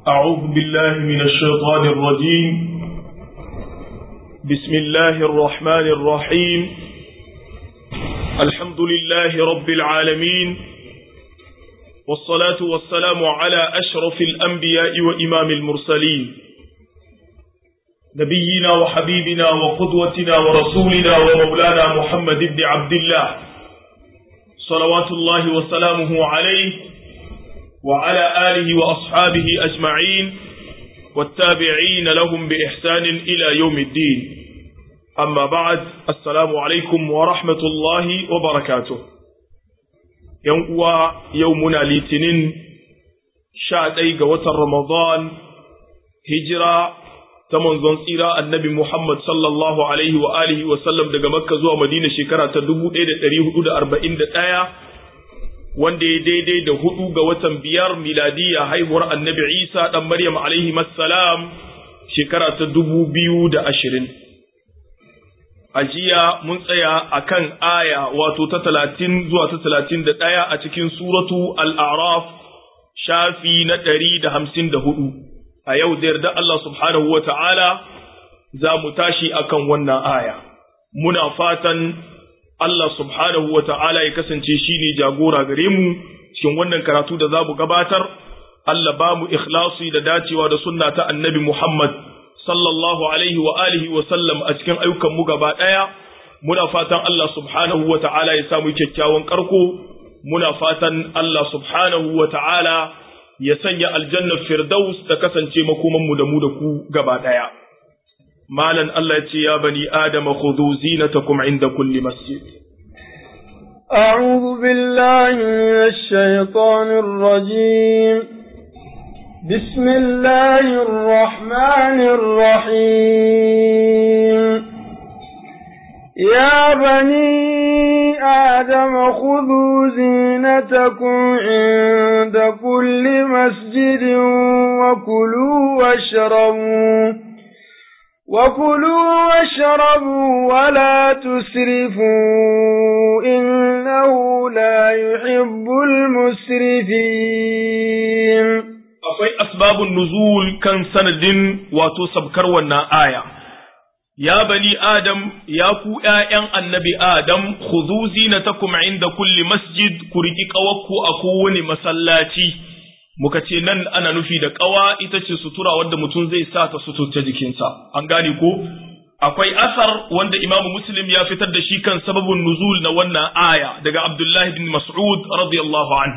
أعوذ بالله من الشيطان الرجيم بسم الله الرحمن الرحيم الحمد لله رب العالمين والصلاة والسلام على أشرف الأنبياء وإمام المرسلين نبينا وحبيبنا وقدوتنا ورسولنا ومولانا محمد بن عبد الله صلوات الله وسلامه عليه وعلى آله وأصحابه أجمعين والتابعين لهم بإحسان إلى يوم الدين أما بعد السلام عليكم ورحمة الله وبركاته يوم يومنا لتنين شادي قوة رمضان هجرة تمنزون سيرة النبي محمد صلى الله عليه وآله وسلم دقى مكة زوى مدينة شكرة تدبو إيدة تريه أربعين دقايا wanda ya daidai da hudu ga watan biyar miladiya haihuwar annabi isa ɗan maryam alaihi salam shekara ta dubu biyu da ashirin a jiya mun tsaya a kan aya wato ta talatin zuwa ta talatin da ɗaya a cikin suratu al'araf shafi na ɗari da hamsin da hudu a yau da yarda Allah subhanahu wa ta'ala za mu tashi akan wannan aya muna fatan Allah subhanahu wa ta'ala ya kasance shi ne jagora gare mu cikin wannan karatu da za mu gabatar, Allah ba mu ikhlasi da dacewa da sunna ta annabi Muhammad sallallahu alaihi wa alihi wa sallam a cikin ayyukanmu gaba ɗaya, muna fatan Allah subhanahu wa ta'ala ya samu kyakkyawan ƙarko, muna fatan Allah subhanahu wa ta'ala ya sanya aljannar Firdaus ta kasance makomanmu da mu da ku gaba ɗaya. malan Allah ce ya bani Adama khudhu zinatakum inda kulli masjid أعوذ بالله من الشيطان الرجيم بسم الله الرحمن الرحيم يا بني آدم خذوا زينتكم عند كل مسجد وكلوا واشربوا وكلوا واشربوا ولا تسرفوا إنه لا يحب المسرفين akwai asbabun nuzul kan sanadin wato sabkar wannan aya ya bani adam ya ku ’ya'yan annabi adam khudhu zinatakum inda kulli masjid ku riki ƙawakku a kowane masallaci muka ce nan ana nufi da ƙawa ita ce sutura wadda mutum zai sa ta suturta jikinsa an gane ko akwai asar wanda imamu muslim ya fitar da shi kan sababin nuzul na wannan aya daga abdullahi bin mas'ud radiyallahu an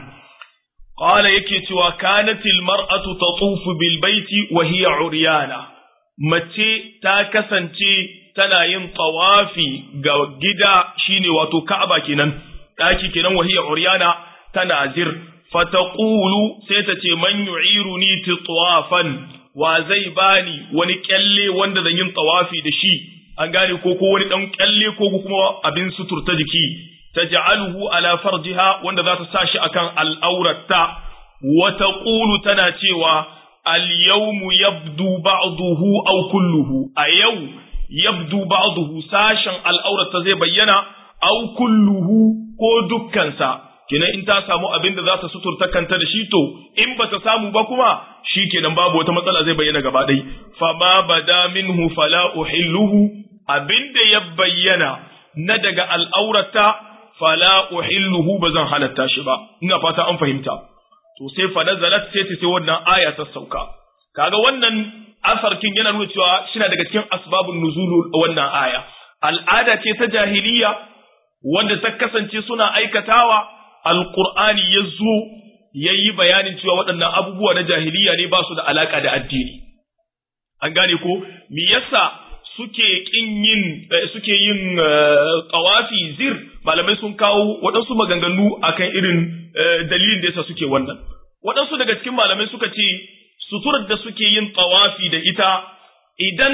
qala yake cewa kanatil mar'atu tatufu bil baiti wa hiya uryana mace ta kasance tana yin tawafi ga gida shine wato ka'aba kenan daki kenan wa hiya uryana tana zir fataqulu sai ta ce man yu'iruni titwafan wa zai bani wani kyalle wanda zan yin tawafi da shi an gane ko ko wani dan kyalle ko kuma abin suturta jiki taj'aluhu ala farjiha wanda za ta sa shi akan al'aurata wa taqulu tana cewa al-yawmu yabdu ba'duhu aw kulluhu a yau yabdu ba'duhu sashen al'aurata zai bayyana aw kulluhu ko dukkansa kenan in ta samu abin da za ta suturta kanta da shi to in ba ta samu ba kuma shi kenan babu wata matsala zai bayyana gaba ɗai fama bada minhu fala uhilluhu abin da ya bayyana na daga al'aurata fala uhilluhu ba zan halatta shi ba ina fata an fahimta to sai fa nazalat sai ta sai wannan aya ta sauka kaga wannan asarkin yana nuna cewa shina daga cikin asbabun nuzulu wannan aya al'ada ce ta jahiliya wanda ta kasance suna aikatawa alƙur'ani ya zo ya yi bayanin cewa waɗannan abubuwa na jahiliya ne ba su da alaƙa da addini. An gane ko, me yasa suke ƙin yin suke yin ƙawafi zir malamai sun kawo waɗansu maganganu akan irin dalilin da yasa suke wannan. Waɗansu daga cikin malamai suka ce suturar da suke yin ƙawafi da ita idan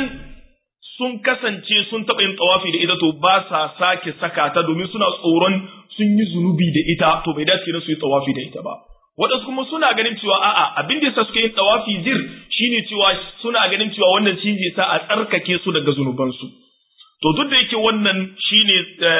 sun kasance sun taɓa yin tsawafi da ita to ba sa sake saka ta domin suna tsoron sun yi zunubi da ita to bai dace su yi tsawafi da ita ba waɗansu kuma suna ganin cewa a'a abin da yasa suke yin tsawafi zir shine cewa suna ganin cewa wannan shi zai sa a tsarkake su daga zunubansu to duk da yake wannan shine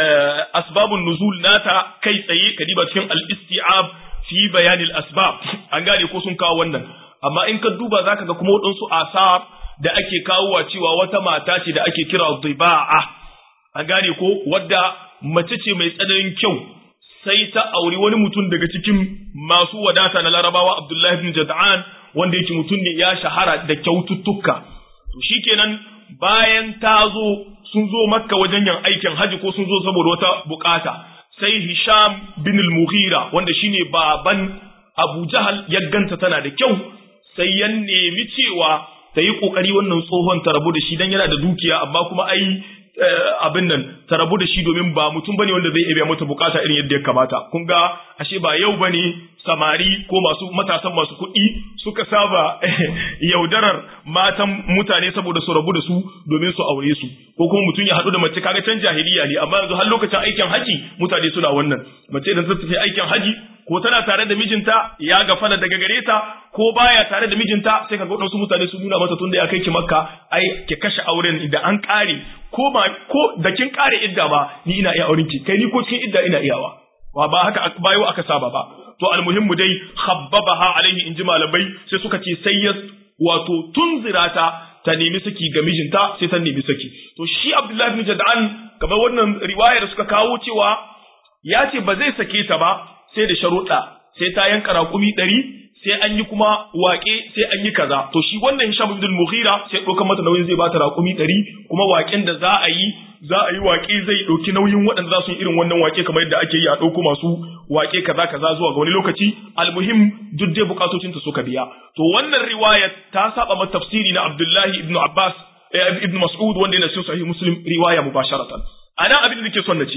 asbabun nuzul nata kai tsaye kadiba cikin al-isti'ab fi bayanil asbab an gane ko sun kawo wannan amma in ka duba zaka ga kuma waɗansu asar da ake kawowa cewa wata mata ce da ake kira diba'a an gane ko wadda mace ce mai tsananin kyau sai ta auri wani mutum daga cikin masu wadata na larabawa abdullahi bin jada'an wanda yake mutum ne ya shahara da kyaututtuka to shikenan bayan ta zo sun zo makka wajen yin aikin haji ko sun zo saboda wata bukata sai hisham bin al-mughira wanda shine baban abu jahal ya ganta tana da kyau sai ya nemi cewa ta yi kokari wannan tsohon ta rabu da shi dan yana da dukiya amma kuma ai abin nan ta rabu da shi domin ba mutum bane wanda zai iya mata bukata irin yadda ya kamata kun ga ashe ba yau bane samari ko masu matasan masu kuɗi suka saba yaudarar matan mutane saboda su rabu da su domin su aure su ko kuma mutum ya haɗu da mace kaga can jahiliya ne amma yanzu har lokacin aikin haji mutane suna wannan mace idan ta tafi aikin haji ko tana tare da mijinta ya gafala daga gare ta ko baya tare da mijinta sai kaga wadansu mutane su nuna mata tunda ya kai ki makka ai ki kashe auren da an kare ko ba ko da kin kare idda ba ni ina iya auren ki kai ni ko cikin idda ina iyawa wa ba haka bayo aka saba ba to almuhimmu dai khabbabaha alaihi inji malamai sai suka ce sai ya wato tunzira ta ta nemi saki ga mijinta sai ta nemi saki to shi Abdullahi bin Jad'an kamar wannan riwaya da suka kawo cewa ya ce ba zai sake ta ba sai da sharuɗa sai ta yanka raƙumi ɗari sai an yi kuma waƙe sai an yi kaza to shi wannan Hisham ibn Mughira sai ɗaukar mata nauyin zai bata raƙumi ɗari kuma waƙen da za a yi za a yi waƙe zai ɗauki nauyin waɗanda za su yi irin wannan waƙe kamar yadda ake yi a ɗauko masu waƙe kaza kaza zuwa ga wani lokaci almuhim duk dai bukatocinta suka biya to wannan riwaya ta saba ma tafsiri na Abdullahi ibn Abbas ibn Mas'ud wanda yana cikin sahih Muslim riwaya mubasharatan anan abin da nake son na ce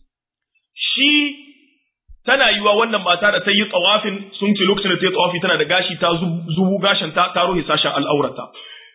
shi tana yiwa wannan mata da ta yi tsawafin sun ce lokacin da ta yi tsawafi tana da gashi ta zubu gashin ta ta ruhe sashen al'aurata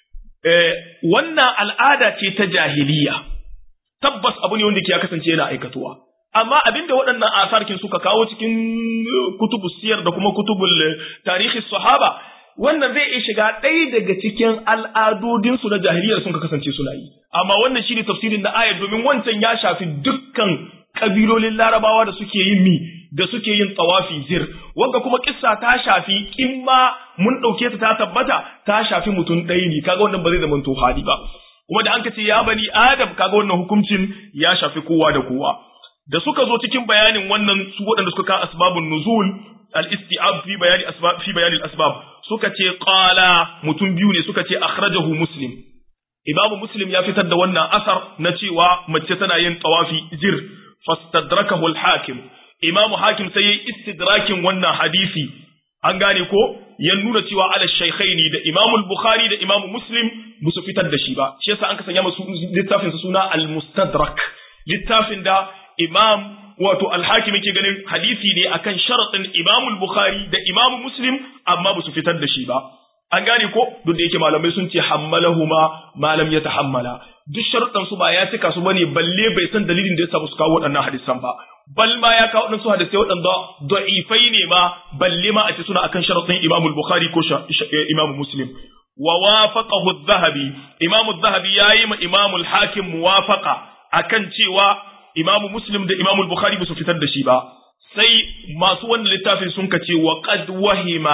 wannan al'ada ce ta jahiliya tabbas abu ne wanda ke ya kasance yana aikatuwa amma abinda waɗannan asarkin suka kawo cikin kutubu siyar da kuma kutubul tarihi sahaba wannan zai iya shiga ɗaya daga cikin al'adodinsu na jahiliyar sun ka kasance suna yi amma wannan shine tafsirin na ayar domin wancan ya shafi dukkan kabilolin larabawa da suke yin mi da suke yin tsawafi zir wanda kuma kissa ta shafi in ma mun ɗauke ta ta tabbata ta shafi mutum ɗaya ne kaga wannan ba zai zama to hali ba kuma da an ce ya bani adam kaga wannan hukuncin ya shafi kowa da kowa da suka zo cikin bayanin wannan su waɗanda suka ka asbabun nuzul al-isti'ab fi bayani asbab fi bayani al-asbab suka ce qala mutum biyu ne suka ce akhrajahu muslim imamu muslim ya fitar da wannan asar na cewa mace tana yin tawafi zir fastadrakahu al-hakim imamu hakim sai yayi istidrakin wannan hadisi an gane ko ya nuna cewa ala shaykhaini da imamu al-bukhari da imamu muslim ba su fitar da shi ba shi yasa an ka sanya masu littafin suna al-mustadrak littafin da imam wato al-hakim yake ganin hadisi ne akan sharaɗin imamu al-bukhari da imamu muslim amma ba su fitar da shi ba an gane ko duk da yake malamai sun ce hammalahuma malam ya tahammala duk sharuɗan su ba ya cika su bane balle bai san dalilin da yasa ba su kawo waɗannan hadisan ba bal ma ya kawo waɗansu hadisai waɗanda da'ifai ne ma balle ma a ce suna akan sharuɗin Imam Bukhari ko Imam Muslim wa wafaqahu adh-Dhahabi Imam adh-Dhahabi yayi ma Imam al-Hakim muwafaqa akan cewa Imam Muslim da Imam Bukhari ba su fitar da shi ba sai masu wannan littafin sun kace wa qad wahima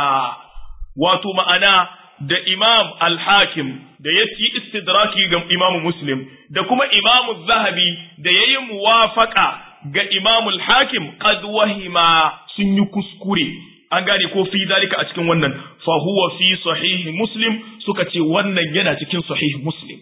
wato ma'ana da imam al-hakim da ya ci istidraki ga imam muslim da kuma imam zahabi da ya yi muwafaka ga imam al-hakim qad wahima sun yi kuskure an gane ko fi dalika a cikin wannan fa huwa fi sahih muslim suka ce wannan yana cikin sahih muslim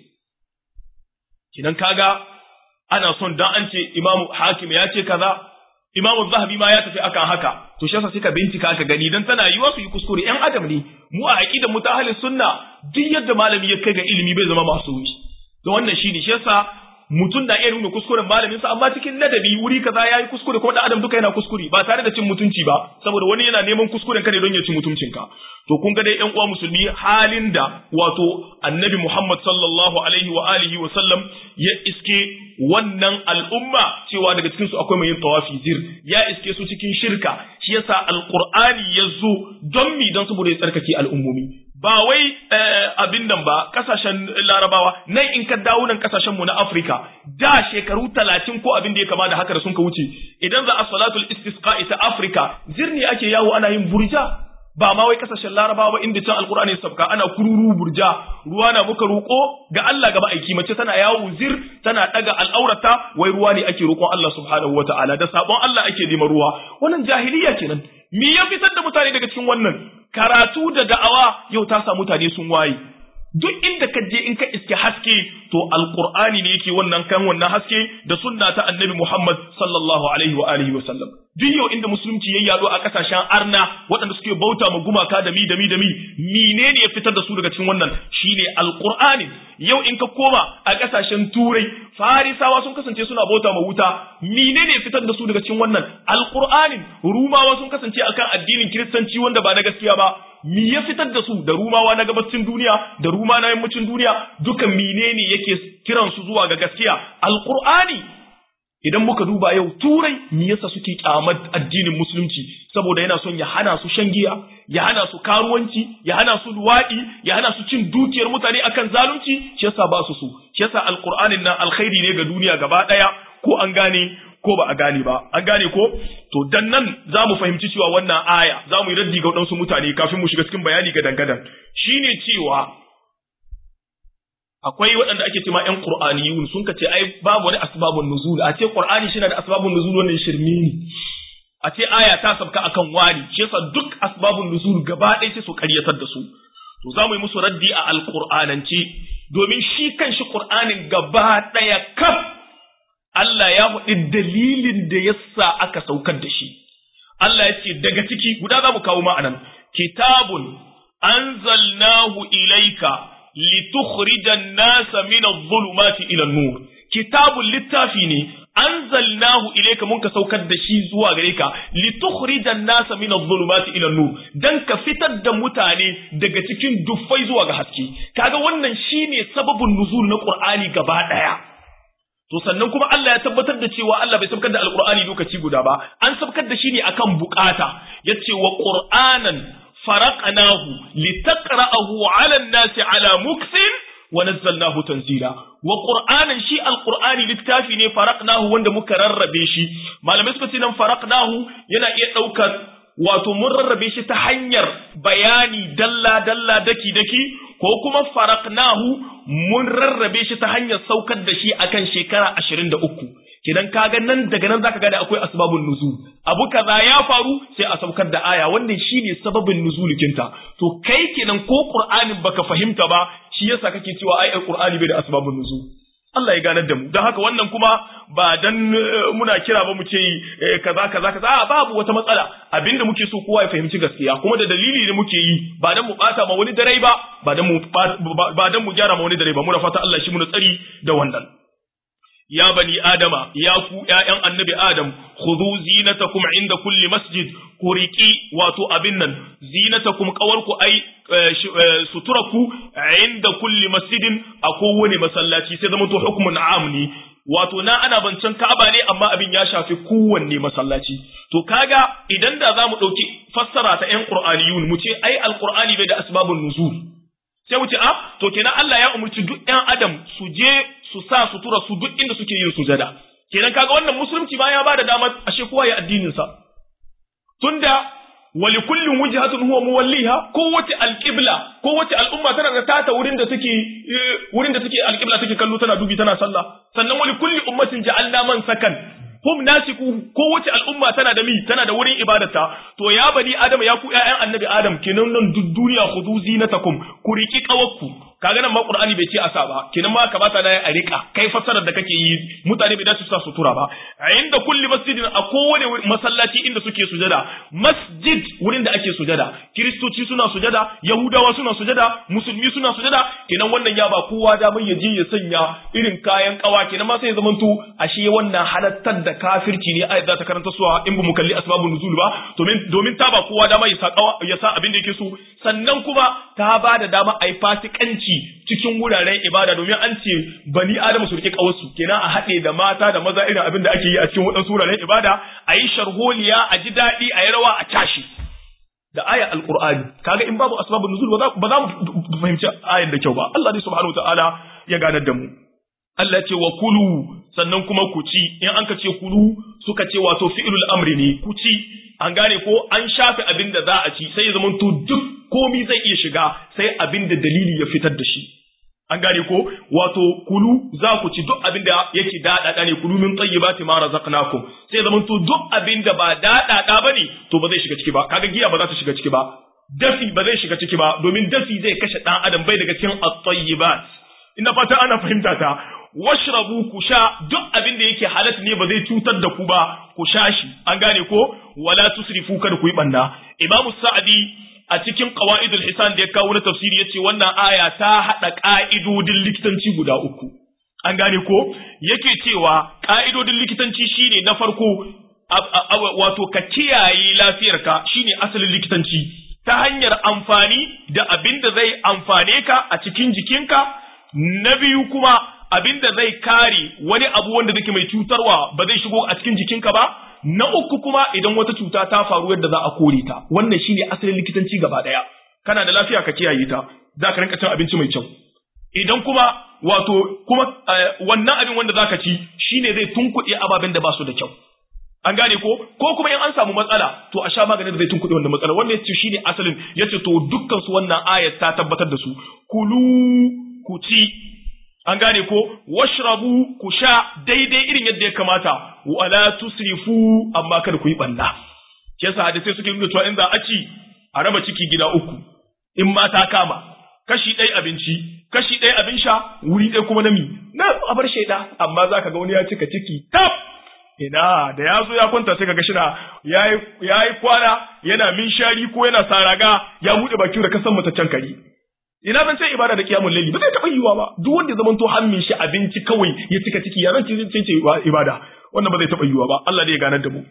kinan kaga ana son dan an ce imam hakim ya ce kaza imamu zahabi ma ya tafi akan haka to shi yasa sai ka bincika ka gani dan tana yiwa su yi kuskure yan adam ne mu a aqidar mu ta ahlus sunna duk yadda malami ya kai ga ilimi bai zama masu wuce to wannan shine shi yasa mutum da iya nuna kuskuren malamin sa amma cikin ladabi wuri kaza yayi kuskure ko da adam duka yana kuskure ba tare da cin mutunci ba saboda wani yana neman kuskuren ka ne don ya ci mutuncinka to kun ga dai ƴan uwa musulmi halin da wato annabi Muhammad sallallahu alaihi wa alihi wa sallam ya iske wannan al'umma cewa daga cikin su akwai mai yin tawafi zir ya iske su cikin shirka shi yasa alqur'ani ya zo don mi don saboda ya tsarkake al'ummomi ba wai abin nan ba kasashen larabawa nan in ka dawo nan kasashen mu na Afirka da shekaru talatin ko abin da ya kama da haka da sun ka wuce idan za a salatul istisqa ta Afirka zirni ake yawo ana yin burja ba ma wai kasashen larabawa ba inda can alkur'ani ya sabka ana kururu burja ruwa na muka roƙo ga Allah gaba aiki mace tana yawo zir tana daga al'aurata wai ruwa ne ake roƙon Allah subhanahu wataala da sabon Allah ake neman ruwa wannan jahiliya kenan me ya fitar da mutane daga cikin wannan karatu da da'awa yau ta sa mutane sun waye duk inda ka je in ka iske haske to alqur'ani ne yake wannan kan wannan haske da sunna ta annabi Muhammad sallallahu alaihi wa alihi wa sallam duk yau inda musulunci ya yado a kasashen arna waɗanda suke bauta ma gumaka da mi da mi da mi menene ya fitar da su daga cikin wannan shine alqur'ani yau in ka koma a kasashen turai farisawa sun kasance suna bauta ma wuta menene ya fitar da su daga cikin wannan alqur'anin rumawa sun kasance akan addinin kiristanci wanda ba na gaskiya ba mi ya fitar da su da rumawa na gabacin duniya da ruma na yammacin duniya dukan menene yake kiran su zuwa ga gaskiya alqur'ani idan muka duba yau turai me yasa suke kyamar addinin musulunci saboda yana son ya hana su shan giya ya hana su karuwanci ya hana su luwaɗi ya hana su cin dukiyar mutane akan zalunci shi yasa ba su so shi yasa alqur'anin nan alkhairi ne ga duniya gaba daya ko an gane ko ba a gane ba an gane ko to dan nan za mu fahimci cewa wannan aya za mu yi raddi ga waɗansu mutane kafin mu shiga cikin bayani ga dangadan shine cewa akwai waɗanda ake cewa ƴan qur'aniyun sun kace ai babu wani asbabun nuzul a ce qur'ani shi na da asbabun nuzul wannan shirme ne a ce aya ta sabka akan wani shi yasa duk asbabun nuzul gaba ɗaya sai su ƙaryatar da su to za mu yi musu raddi a alqur'anance domin shi kanshi qur'anin gaba ɗaya kaf Allah ya faɗi dalilin da yasa aka saukar da shi. Allah ya ce daga ciki guda za mu kawo ma'anan, kitabun anzalnahu ilaika litukhrijan nasa min adh-dhulumati ila an-nur. Kitabun littafi ne anzalnahu ilaika mun ka saukar da shi zuwa gare ka litukhrijan nasa min adh-dhulumati ila an-nur dan ka fitar da mutane daga cikin duffai zuwa ga haske. Kaga wannan shine sababin nuzul na Qur'ani gaba ɗaya. To sannan kuma Allah ya tabbatar da cewa Allah bai sabkar da Alƙur'ani lokaci guda ba, an sabkar da shi ne akan bukata, yace wa Qur'anan faraqnahu litaqra'ahu 'ala an-nasi 'ala muksin wa nazzalnahu tanzila. Wa Qur'anan shi Alƙur'ani littafi ne faraqnahu wanda muka rarrabe shi. Malamai suka ce nan faraqnahu yana iya ɗaukar wato mun rarrabe shi ta hanyar bayani dalla dalla daki daki ko kuma faraqnahu mun rarrabe shi ta hanyar saukar da shi akan shekara 23 kidan kaga nan daga nan zaka gane akwai asbabun nuzul abu kaza ya faru sai a saukar da aya wannan shine sababin nuzulikinta to kai kenan ko qur'anin baka fahimta ba shi yasa kake cewa ai qur'ani bai da asbabun nuzul Allah ya ganar da mu don haka wannan kuma ba dan muna kira ba mu ce kaza kaza kaza a babu wata matsala abinda muke so kowa ya fahimci gaskiya kuma da dalili ne muke yi ba dan mu bata ma wani dare ba ba dan mu ba dan mu gyara ma wani dare ba muna fata Allah shi mu tsari da wannan ya bani adama ya ku ƴaƴan annabi adam khudhu zinatakum inda kulli masjid ku riki wato abin nan zinatakum qawarku ai suturaku inda kulli masjidin a kowane masallaci sai zama to hukmun am ne wato na ana bancan Ka'aba ne amma abin ya shafi kowanne masallaci to kaga idan da zamu dauki fassara ta ƴan Qur'aniyun mu ce ai alqur'ani bai da asbabun nuzul sai mu ce a to kenan Allah ya umurci duk ƴan adam su je su sa sutura su duk inda suke yin sujada kenan kaga wannan musulunci ba ya bada dama ashe kowa ya addinin sa tunda wali kullin wujhatun huwa muwalliha kowace alqibla kowace al'umma tana da tata wurin da take wurin da take alqibla take kallo tana dubi tana sallah sannan wali kulli ummatin ja'alna man sakan hum nasiku kowace al'umma tana da mi tana da wurin ibadarta to ya bani adam ya ku ƴaƴan annabi adam kenan nan duk duniya khudu zinatakum ku riki kawakku kaga nan ma qur'ani bai ce asa ba kenan ma kamata na a rika kai fassarar da kake yi mutane bai dace su sa sutura ba inda kulli masjidin a kowane masallaci inda suke sujada masjid wurin da ake sujada kiristoci suna sujada yahudawa suna sujada musulmi suna sujada kenan wannan ya ba kowa damar ya je ya sanya irin kayan kawa kenan ma sai ya zamanto ashe wannan halattar da kafirci ne ayat za ta karanta suwa in ba mu kalli asbabun nuzul ba domin domin ta ba kowa dama ya sa ya sa abin da yake so sannan kuma ta ba da dama ai fasikanci cikin wuraren ibada domin an ce bani adamu su rike kawarsu kenan a haɗe da mata da maza irin abin da ake yi a cikin waɗansu wuraren ibada a yi sharholiya a ji daɗi a yi rawa a tashi da aya alqur'ani kaga in babu asbabun nuzul ba za mu fahimci ayar da kyau ba Allah ne subhanahu wataala ya ganar da mu Allah ce wa kulu sannan kuma ku ci in an ka ce kulu suka ce wato fi'ilul amri ne ku ci an gane ko an shafe abin da za a ci sai ya zama to duk komi zai iya shiga sai abin da dalili ya fitar da shi an gane ko wato kulu za ku ci duk abin da yake daɗaɗa ne kulu min tayyibati ma razaqnakum sai zaman to duk abin da ba daɗaɗa bane to ba zai shiga ciki ba kaga giya ba za ta shiga ciki ba dafi ba zai shiga ciki ba domin dafi zai kashe ɗan adam bai daga cikin at-tayyibat ina fata ana fahimta ta washrabu ku sha duk abin da yake halatta ne ba zai cutar da ku ba ku sha shi an gane ko wala tusrifu kada ku yi banna imamu sa'adi a cikin qawaidul hisan da ya kawo na tafsiri yace wannan aya ta hada ka'idodin likitanci guda uku an gane ko yake cewa ka'idodin likitanci shine na farko wato ka kiyaye lafiyarka shine asalin likitanci ta hanyar amfani da abin da zai amfane ka a cikin jikinka na biyu kuma abin da zai kare wani abu wanda zake mai cutarwa ba zai shigo a cikin jikinka ba na uku kuma idan wata cuta ta faru yadda za a kore ta wannan shine asalin likitanci gaba daya kana da lafiya ka kiyaye ta za ka rinka cin abinci mai kyau idan kuma wato kuma wannan abin wanda zaka ci shine zai tunkuɗe ababen da ba su da kyau an gane ko ko kuma in an samu matsala to a sha maganin da zai tunkuɗe wannan matsala wannan yace shine asalin yace to dukkan su wannan ayat ta tabbatar da su kulu ku ci an gane ko washrabu ku sha daidai irin yadda ya kamata wala tusrifu amma kada ku yi balla shi yasa hadisi suke nuna cewa in za a ci a raba ciki gida uku in ma ta kama kashi ɗaya abinci kashi ɗaya abin sha wuri ɗaya kuma nami na a bar shaida amma za ka ga wani ya cika ciki tab ina da ya zo ya kwanta sai ka ga shina ya yi kwana yana min shari ko yana saraga ya buɗe baki da kasan mataccen kare ina ban ce ibada da kiyamun laili ba zai taɓa yiwuwa ba duk wanda ya zama to hammin shi abinci kawai ya cika ciki ya zan ce ce ibada wannan ba zai taɓa yiwuwa ba Allah dai ya ganar da mu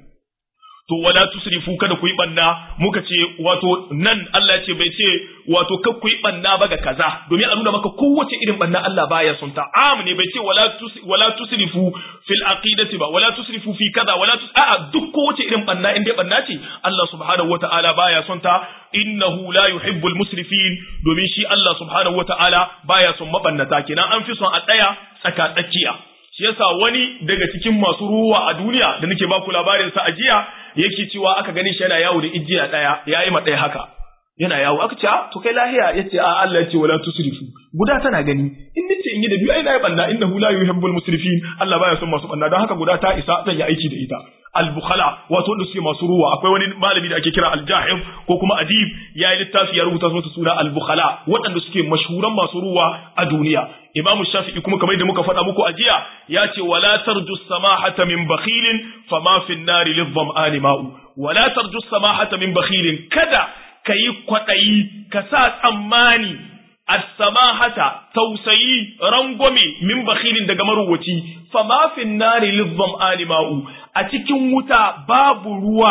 to wala tusrifu kada ku yi banna muka ce wato nan Allah ce bai ce wato kar ku yi banna ba ga kaza domin a nuna maka kowace irin banna Allah baya son ta am ne bai ce wala tus wala tusrifu fil aqidati ba wala tusrifu fi kaza wala tus a'a duk kowace irin banna in dai banna ce Allah subhanahu wataala baya son ta innahu la yuhibbul musrifin domin shi Allah subhanahu wataala baya son mabannata kenan an fi son a tsaya tsaka tsakiya shi yasa wani daga cikin masu ruwa a duniya da nake baku labarin sa a jiya yake cewa aka gani shi yana yawo da ijiya daya yayi ma daya haka yana yawo aka ce to kai lahiya yace a Allah yace wala tusrifu guda tana gani in nace in yi da biyu ai nayi banna innahu la yuhibbul musrifin Allah baya son masu banna don haka guda ta isa zan yi aiki da ita al-bukhala wato wanda suke masu ruwa akwai wani malami da ake kira al-jahif ko kuma adib ya yi littafi ya rubuta masa suna al-bukhala waɗanda suke mashhuran masu ruwa a duniya imam shafi'i kuma kamar da muka faɗa muku a jiya ya ce wala tarju samahata min bakhilin fama fi nari lidham'ani ma'u wala tarju samahata min bakhilin kada kayi kwaɗayi ka sa tsammani as-samahata tausayi rangwame min bakhilin daga maruwaci fama fi nari lidham'ani ma'u a cikin wuta babu ruwa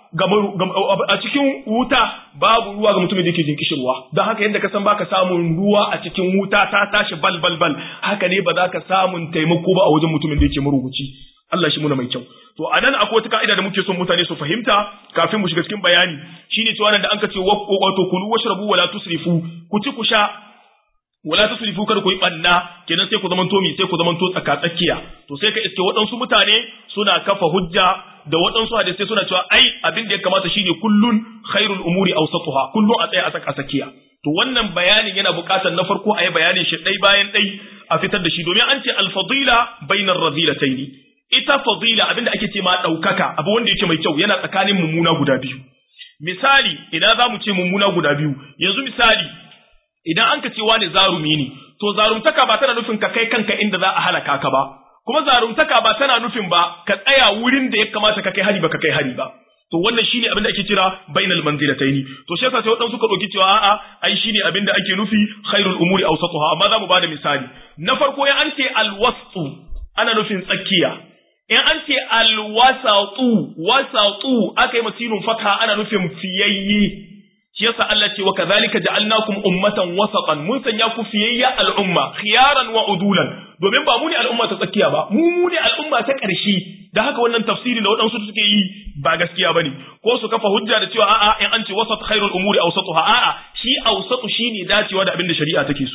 a cikin wuta babu ruwa ga mutumin da yake jin kishirwa don haka yadda ka san baka samun ruwa a cikin wuta ta tashi bal bal bal haka ne ba za ka samun taimako ba a wajen mutumin da yake marubuci Allah shi muna mai kyau to a nan akwai wata ka'ida da muke son mutane su fahimta kafin mu shiga cikin bayani shine cewa nan da an ka ce wato kulu washrabu wala tusrifu ku ci ku sha wala tusrifu kada ku yi banna kenan sai ku zaman to mi sai ku zaman to tsaka tsakiya to sai ka iske waɗansu mutane suna kafa hujja da waɗansu hadisai suna cewa ai abin da ya kamata shine kullun khairul umuri awsatuha kullun a tsaya a tsaka tsakiya to wannan bayanin yana buƙatar na farko a yi bayanin shi ɗai bayan ɗai a fitar da shi domin an ce alfadila bainar razilataini ita fadila abin da ake ce ma ɗaukaka abu wanda yake mai kyau yana tsakanin mummuna guda biyu misali idan za mu ce mummuna guda biyu yanzu misali idan an ka ce wani zarumi ne to zarumtaka ba tana nufin ka kai kanka inda za a halaka ka ba kuma zarumtaka ba tana nufin ba ka tsaya wurin da ya kamata ka kai hari ba ka kai hari ba to wannan shine abin da ake kira bainal manzilataini to shi yasa sai wadansu suka dauki cewa a'a ai shine abin da ake nufi khairul umuri awsatuha amma za mu bada misali na farko ya an ce alwastu ana nufin tsakiya in an ce alwasatu wasatu aka yi masinun fatha ana nufin fiyayye shi yasa Allah ce wa kadhalika ja'alnakum ummatan wasatan mun sanya ku fiyayya al'umma khiyaran wa udulan domin ba mu ne al'umma ta tsakiya ba mu mu ne al'umma ta ƙarshe da haka wannan tafsiri da waɗansu suke yi ba gaskiya bane ko su kafa hujja da cewa a'a in an ce wasat khairul umuri awsatuha a'a shi awsatu shine dacewa da abin da shari'a take so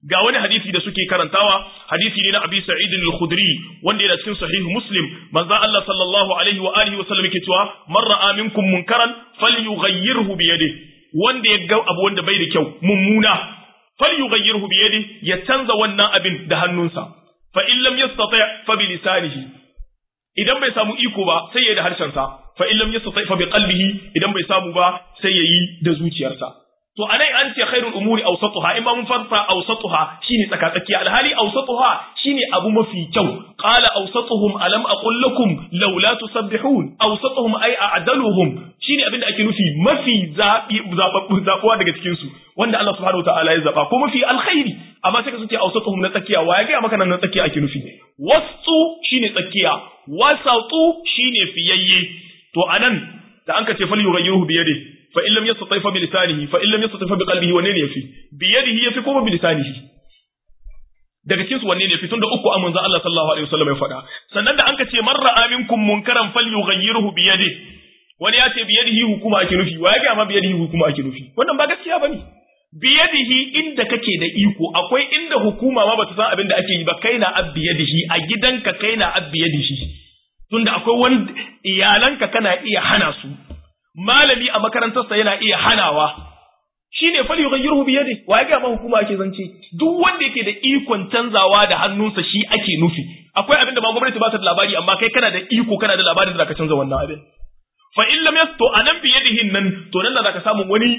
ga wani hadisi da suke karantawa hadisi ne na Abi Sa'id al-Khudri wanda yana cikin sahih Muslim manzo Allah sallallahu alaihi wa alihi wa sallam yake cewa man ra'a minkum munkaran falyughayyirhu bi yadihi wanda ya ga abu wanda bai da kyau mummuna falyughayyirhu bi yadihi ya canza wannan abin da hannunsa fa in lam yastati fa bi lisanihi idan bai samu iko ba sai ya yi da harshensa fa in lam yastati fa bi qalbihi idan bai samu ba sai ya yi da zuciyarsa to anai an ce khairul umuri awsatuha in ba mun farsa awsatuha shine tsakatsakiya alhali awsatuha shine abu mafi kyau qala awsatuhum alam aqul lakum laula tusabbihun awsatuhum ay a'daluhum shine abinda ake nufi mafi zabi zababbu zabuwa daga cikin su wanda Allah subhanahu wataala ya zaba ko mafi alkhairi amma sai ka suke awsatuhum na tsakiya wa ya ga maka nan na tsakiya ake nufi wasu shine tsakiya wasatu shine fiyayye to anan da an ka ce fal yughayyirhu bi yadihi fa in lam yastati fa bi lisanihi fa in lam yastati fa bi qalbihi wanne ne yafi bi yadihi yafi ko bi lisanihi daga cikin su wanne ne yafi tunda uku amun Allah sallallahu alaihi wasallam ya faɗa sannan da anka ce man ra'a minkum munkaran falyughayyirhu bi yadihi wani ya ce bi yadihi hukuma ake nufi wa ya ga ma bi yadihi hukuma ake nufi wannan ba gaskiya bane bi yadihi inda kake da iko akwai inda hukuma ma bata san abin da ake yi ba kai na abbi yadihi a gidanka kai na abbi yadihi tunda akwai wani iyalanka kana iya hana su malami a makarantarsa yana iya hanawa shine fal yughayyiruhu bi yadi wa ga ma hukuma ake zance duk wanda yake da ikon canzawa da hannunsa shi ake nufi akwai abin da ma gwamnati ba ta da labari amma kai kana da iko kana da labarin da zaka canza wannan abin fa in lam yasto anan bi yadihi nan to nan da zaka samu wani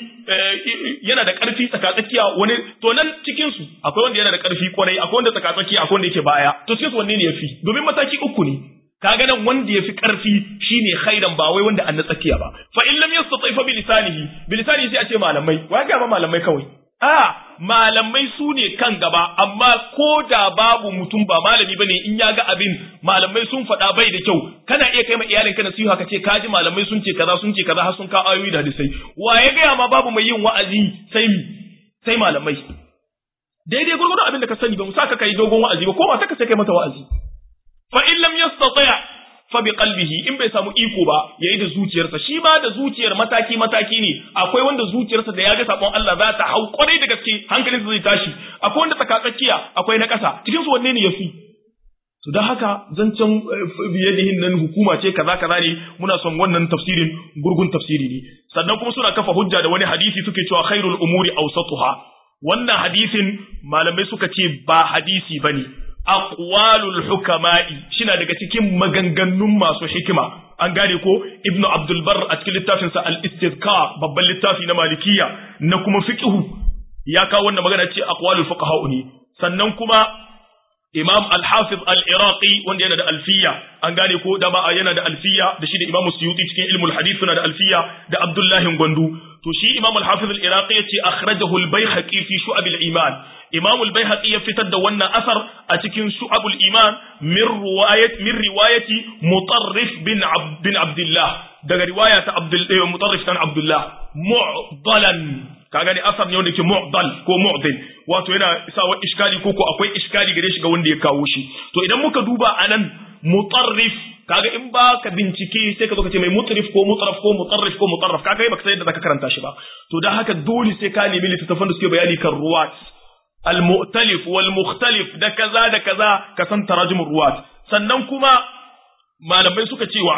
yana da karfi tsakatsakiya wani to nan cikin su akwai wanda yana da karfi kwarai akwai wanda tsakatsakiya akwai wanda yake baya to cikin su wanne ne yafi domin mataki uku ne kaga nan wanda yafi karfi shine khairan ba wai wanda an na tsakiya ba fa in lam yastati fa bi lisanihi bi lisanihi sai a ce malamai wai ga ma malamai kawai a malamai su ne kan gaba amma ko da babu mutum ba malami bane in ya ga abin malamai sun faɗa bai da kyau kana iya kai ma iyalin ka nasiha ka ce ka ji malamai sun ce kaza sun ce kaza har sun ka ayoyi da hadisai wa ya gaya ma babu mai yin wa'azi sai mi sai malamai daidai gurgurdu abin da ka sani ba mu saka kai dogon wa'azi ba ko ba saka sai kai mata wa'azi fa in lam yastati fa bi qalbihi in bai samu iko ba yayi da zuciyarsa shi ma da zuciyar mataki mataki ne akwai wanda zuciyarsa da ya ga sabon Allah za ta hau kwarai da gaske hankalinsa zai tashi akwai wanda tsakatsakiya akwai na ƙasa cikin su wanne ne yafi to dan haka zancen biyadihin nan hukuma ce kaza kaza ne muna son wannan tafsirin gurgun tafsiri ne sannan kuma suna kafa hujja da wani hadisi suke cewa khairul umuri awsatuha wannan hadisin malamai suka ce ba hadisi bane aqwalul hukama'i shina daga cikin maganganun masu hikima an gane ko ibnu abdul bar a cikin littafin sa al-istizkar babban littafi na malikiya na kuma fiqhu ya kawo wannan magana ce aqwalul fuqaha ne sannan kuma imam al-hafiz al-iraqi wanda yana da alfiya an gane ko da ba yana da alfiya da shi da imam suyuti cikin ilmul hadith suna da alfiya da abdullahi gwandu to shi imam al-hafiz al-iraqi yace akhrajahu al-baihaqi fi shu'ab al-iman imam al-baihaqi ya fitar da wannan asar a cikin shu'ab al-iman min riwayat min riwayati mutarrif bin bin abdullah daga riwaya ta abdul mutarrif tan abdullah mu'dalan ka gani asar ne wanda ke mu'dal ko mu'dil wato yana sawa iskali ko ko akwai iskali gare shi ga wanda ya kawo shi to idan muka duba anan mutarrif kaga in ba ka bincike sai ka zo ka ce mai mutrif ko mutraf ko mutarrif ko mutarraf kaga kai baka san yadda zaka karanta shi ba to dan haka dole sai ka nemi littattafan da suke bayani kan ruwat al mu'talif wal mukhtalif da kaza da kaza ka san tarajumur ruwat sannan kuma malamai suka cewa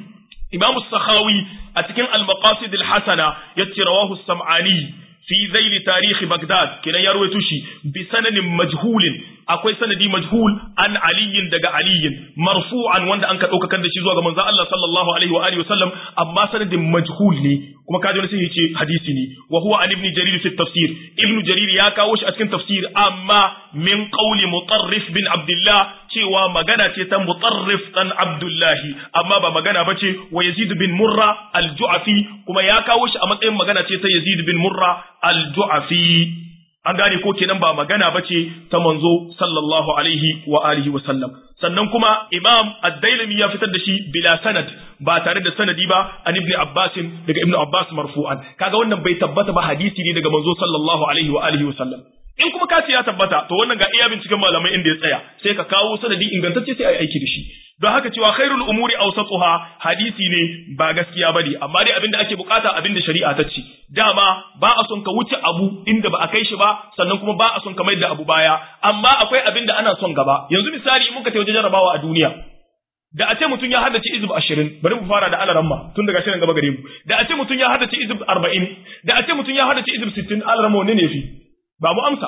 Imam Sakhawi a cikin Al-Maqasid al-Hasana yace rawahu Sam'ani fi zaili tarihi Baghdad kenan ya rawaito shi bi sanadin majhulin akwai sanadi majhul an aliyin daga aliyin marfu'an wanda an ka daukakar da shi zuwa ga manzon Allah sallallahu alaihi wa alihi wasallam amma sanadin majhul ne kuma kaji wani sai ce hadisi ne wa huwa an ibn jarir fi tafsir ibn jarir ya kawo shi a cikin tafsir amma min qawli mutarrif bin abdullah cewa magana ce ta mutarrif dan abdullahi amma ba magana bace wa yazid bin murra al-ju'afi kuma ya kawo shi a matsayin magana ce ta yazid bin murra al-ju'afi an gane ko kenan ba magana bace ta manzo sallallahu alaihi wa alihi wa sallam sannan kuma imam ad-dailami ya fitar da shi bila sanad ba tare da sanadi ba an ibn abbas daga ibn abbas marfu'an kaga wannan bai tabbata ba hadisi ne daga manzo sallallahu alaihi wa alihi wa sallam in kuma ka ce ya tabbata to wannan ga iya binciken malamai inda ya tsaya sai ka kawo sanadi ingantacce sai a yi aiki da shi don haka cewa khairul umuri awsatuha hadisi ne ba gaskiya bane amma dai abinda ake bukata abinda shari'a ta ce dama ba a son ka wuce abu inda ba a kai shi ba sannan kuma ba a son ka mai da abu baya amma akwai abinda ana son gaba yanzu misali in muka ta waje jarabawa a duniya da a ce mutum ya haddace izib ashirin bari mu fara da alaramma tun daga shirin gaba gare mu da a ce mutum ya haddace izib arba'in da a ce mutum ya haddace izib sittin alaramma wanne ne fi ba mu amsa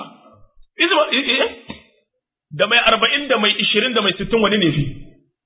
izib da mai arba'in da mai ishirin da mai sittin wanne ne fi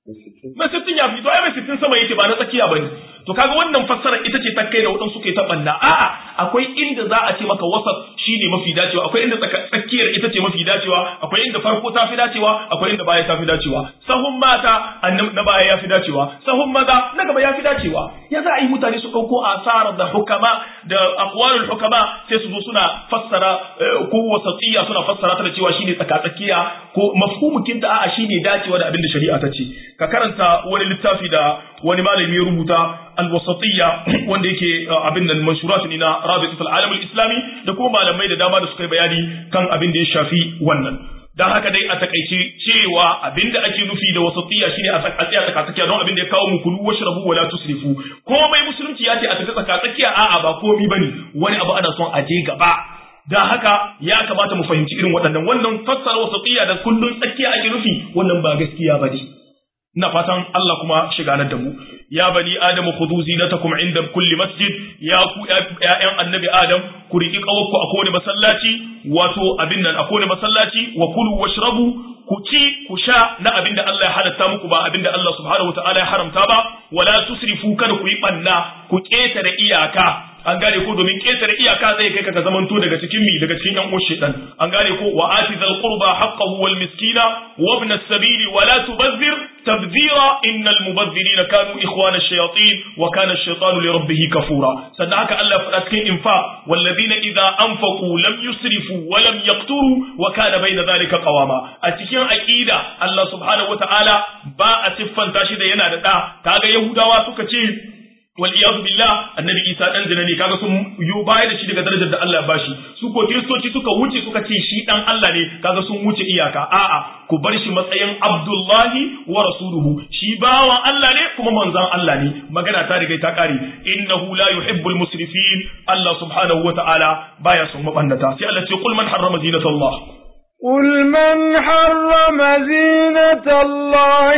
mai sittin ya fi to ai mai sittin sama yake ba na tsakiya ba ne to kaga wannan fassara ita ce ta kai da waɗansu ke ta ɓanna a'a akwai inda za a ce maka wasat shine mafi dacewa akwai inda tsakiyar ita ce mafi dacewa akwai inda farko ta fi dacewa akwai inda baya ta fi dacewa sahun mata na baya ya fi dacewa sahun maza na gaba ya fi dacewa ya za a yi mutane su ɗauko asarar da hukama da aqwalul hukama sai su zo suna fassara ko wasatiyya suna fassara ta da cewa shine tsakatsakiya ko mafhumukin ta a'a shine dacewa da abin da shari'a ta ce ka karanta wani littafi da wani malami ya rubuta alwasatiyya wanda yake abin nan manshurat ne na rabitul alam islami da kuma malamai da dama da suka yi bayani kan abin da ya shafi wannan dan haka dai a takaice cewa abin da ake nufi da wasatiyya shine a tsaya tsakatsakiya don abin da ya kawo mu kulu washrabu wala tusrifu komai musulunci ya ce a tafi tsakatsakiya a'a ba komai bane wani abu ana son a je gaba dan haka ya kamata mu fahimci irin waɗannan wannan fassara wasatiyya da kullun tsakiya ake nufi wannan ba gaskiya bane ina fatan Allah kuma shiganar da mu ya bani adamu khudhu zinatakum inda kulli masjid ya ku ƴaƴan annabi adam ku riki kawakku a kowane masallaci wato abin nan a kowane masallaci wa kulu washrabu ku ci ku sha na abin da Allah ya halatta muku ba abin da Allah subhanahu wataala ya haramta ba wala tusrifu kada ku yi banna ku ketare iyaka an gane ko domin ketare iyaka zai kai ka ka zamanto daga cikin mi daga cikin yan uwan shedan an gane ko wa ati zal qurba haqqahu wal miskina wa ibn as-sabili wa la tubazzir tabzira innal mubazzirina kanu ikhwana ash-shayatin wa kana ash-shaytanu li rabbih kafura sannan haka Allah ya faɗa cikin infa walladhina idza anfaqu lam yusrifu wa lam yaqturu wa kana bayna dhalika qawama a cikin aqida Allah subhanahu wa ta'ala ba a siffanta shi da yana da da kaga yahudawa suka ce wal iyadu billah annabi isa dan zina ne kaga sun yo baya da shi daga darajar da Allah ya bashi su ko kiristoci suka wuce suka ce shi dan Allah ne kaga sun wuce iyaka a'a ku bar shi matsayin abdullahi wa rasuluhu shi bawan Allah ne kuma manzon Allah ne magana ta riga ta kare innahu la yuhibbul musrifin Allah subhanahu wa ta'ala baya son mabannata sai Allah ce qul man harrama zinatallah قل من حرم زينة الله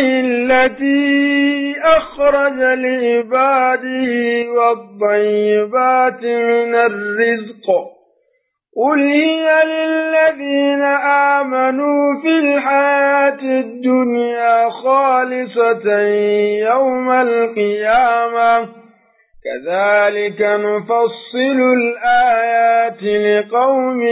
التي أخرج لعباده والطيبات من الرزق قل هي للذين آمنوا في الحياة الدنيا خالصة يوم القيامة كذلك نفصل الآيات لقوم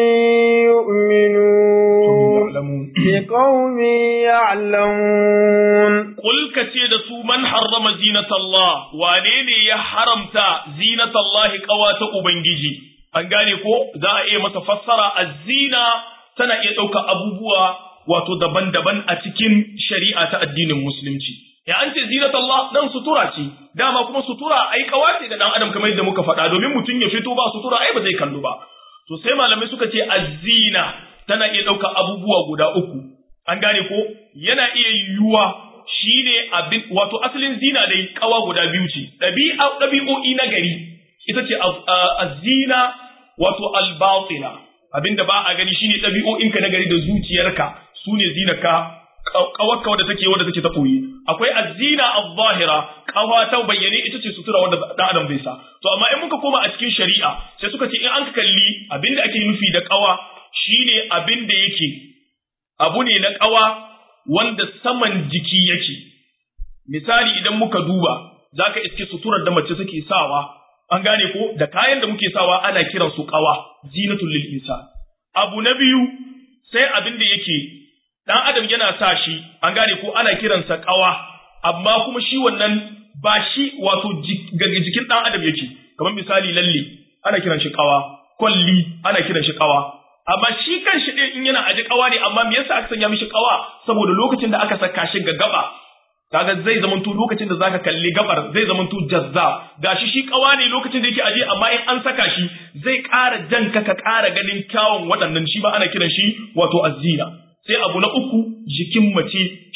يؤمنون لقوم يعلمون قل كتير سو من حرم زينة الله وانيني يا حرمت زينة الله قوات أبنجي an gane ko za a iya masa fassara azina tana iya ɗauka abubuwa wato daban-daban a cikin shari'a ta addinin musulunci ya an ce zinat Allah dan sutura ce dama kuma sutura ai kawace ga dan adam kamar yadda muka faɗa domin mutum ya fito ba sutura ai ba zai kallo ba to sai malamai suka ce azina tana iya ɗauka abubuwa guda uku an gane ko yana iya yiwuwa shine abin wato asalin zina dai kawa guda biyu ce ɗabi'a ɗabi'o'i na gari ita ce azina wato albatina abinda ba a gani shine ɗabi'o'inka na gari da zuciyarka su ne zinaka kawarka wadda take wadda take ta koyi akwai azina az-zahira kawa ta bayyane ita ce sutura wadda dan adam bai sa to amma in muka koma a cikin shari'a sai suka ce in an kalli abinda ake nufi da kawa shine abinda yake abu ne na kawa wanda saman jiki yake misali idan muka duba zaka iske suturar da mace take sawa an gane ko da kayan da muke sawa ana kiran su kawa zinatul lil insan abu na biyu sai abin da yake dan adam yana sa shi an gane ko ana kiransa kawa amma kuma shi wannan ba shi wato jikin dan adam yake kamar misali lalle ana kiran shi kawa kwalli ana kiran shi kawa amma shi kan shi ɗin in yana aji kawa ne amma me yasa aka sanya mishi kawa saboda lokacin da aka saka shi ga gaba kaga zai zamanto lokacin da zaka kalli gabar zai zamanto jazza gashi shi kawa ne lokacin da yake aje amma in an saka shi zai ƙara jan ka ka ƙara ganin kyawun waɗannan shi ba ana kiran shi wato azzina sai abu na uku jikin mace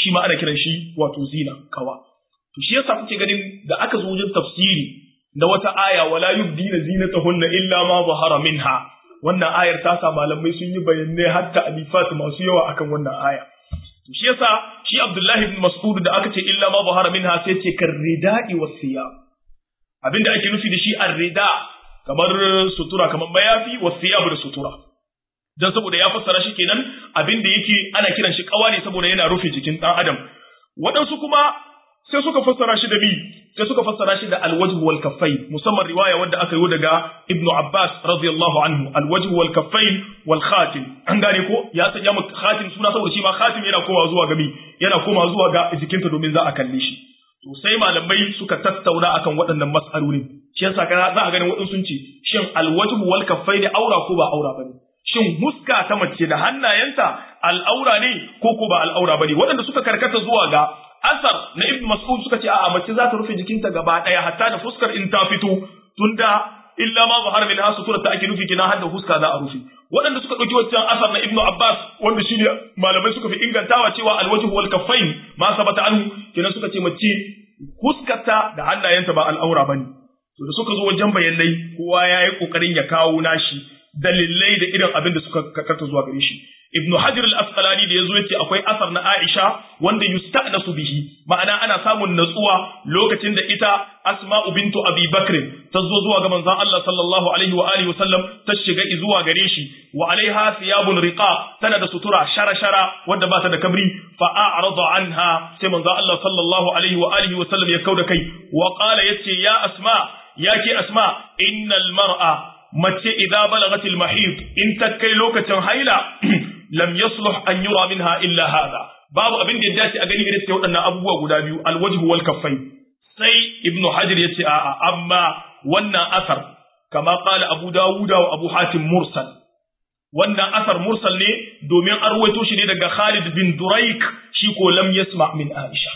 shi ma ana kiran shi wato zina kawa to shi yasa kuke ganin da aka zo wajen tafsiri na wata aya wala yubdina zinatahunna illa ma zahara minha wannan ayar ta sa malamai sun yi bayanai hatta alifat masu yawa akan wannan aya to shi yasa shi Abdullahi ibn Mas'ud da aka ce illa ma zahara minha sai ce karridai wasiyab abinda ake nufi da shi arrida kamar sutura kamar mayafi wasiyab da sutura dan saboda ya fassara shi kenan abinda yake ana kiran shi kawa ne saboda yana rufe jikin dan adam waɗansu kuma sai suka fassara shi da bi sai suka fassara shi da alwajh wal kaffain musamman riwaya wanda aka yi daga ibnu abbas radiyallahu anhu alwajh wal kaffain wal khatim an gane ko ya sanya mu khatim suna saboda shi ma khatim yana komawa zuwa ga mi yana komawa zuwa ga jikinta domin za a kalle shi to sai malamai suka tattauna akan waɗannan mas'alolin shi yasa kana za a ganin waɗansu sun ce shin alwajh wal kaffain aura ko ba aura bane shin huska ta mace da hannayenta al'aura ne ko ko ba al'aura bane waɗanda suka karkata zuwa ga asar na ibn mas'ud suka ce a'a mace za ta rufe jikinta gaba daya hatta da fuskar in ta fito tunda illa ma zahara min hasu ta ake nufi kina hadda fuska za a rufe waɗanda suka ɗauki wancan asar na ibnu abbas wanda shine malamai suka fi ingantawa cewa alwajhu wal kaffain ma sabata anhu kenan suka ce mace fuskarta da hannayenta ba al'aura bane to da suka zo wajen bayanai kowa ya yi kokarin ya kawo nashi dalilai da irin abin da suka karkata zuwa gare shi ibnu hajar al-asqalani da yazo yace akwai asar na aisha wanda yusta'nasu bihi ma'ana ana samun natsuwa lokacin da ita asma'u bintu abi bakr ta zo zuwa ga manzon Allah sallallahu alaihi wa alihi wasallam ta shiga zuwa gare shi wa alaiha thiyabun riqa tana da sutura shara-shara wanda ba ta da kabri fa a'rada anha sai manzon Allah sallallahu alaihi wa alihi wasallam ya kauda kai wa qala yace ya asma yake asma innal mar'a mace idza balagatil mahid in ta kai lokacin haila lam yasluh an yura minha illa hada babu abin da ya dace a gani irin sai waɗannan abubuwa guda biyu alwajhu wal kaffai sai ibnu hajar yace a'a amma wannan asar kama qala abu dawuda wa abu hatim mursal wannan asar mursal ne domin an ruwaito shi ne daga Khalid bin Duraik shi ko lam yasma min Aisha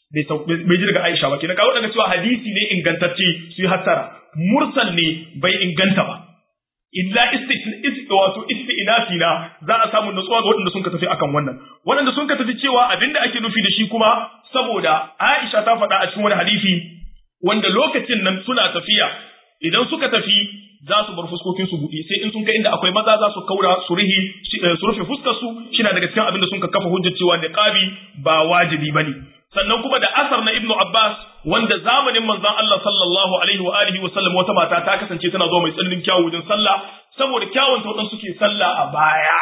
bai ji daga Aisha ba kenan kawo daga cewa hadisi ne ingantacce su yi hattara mursal ne bai inganta ba illa wato isti'nafi na za a samu nutsuwa ga waɗanda sun ka tafi akan wannan waɗanda sun ka tafi cewa abinda ake nufi da shi kuma saboda Aisha ta faɗa a cikin wani hadisi wanda lokacin nan suna tafiya idan suka tafi za su bar fuskokin su buɗe sai in sun kai inda akwai maza za su kaura su rihi su rufe fuskar su shina daga cikin abin da sun ka kafa hujjar cewa niqabi ba wajibi bane sannan kuma da asar na Ibn Abbas wanda zamanin manzon Allah sallallahu alaihi wa alihi wa sallam wata mata ta kasance tana zo mai tsananin kyawu wajen sallah saboda kyawun ta wadansu suke sallah a baya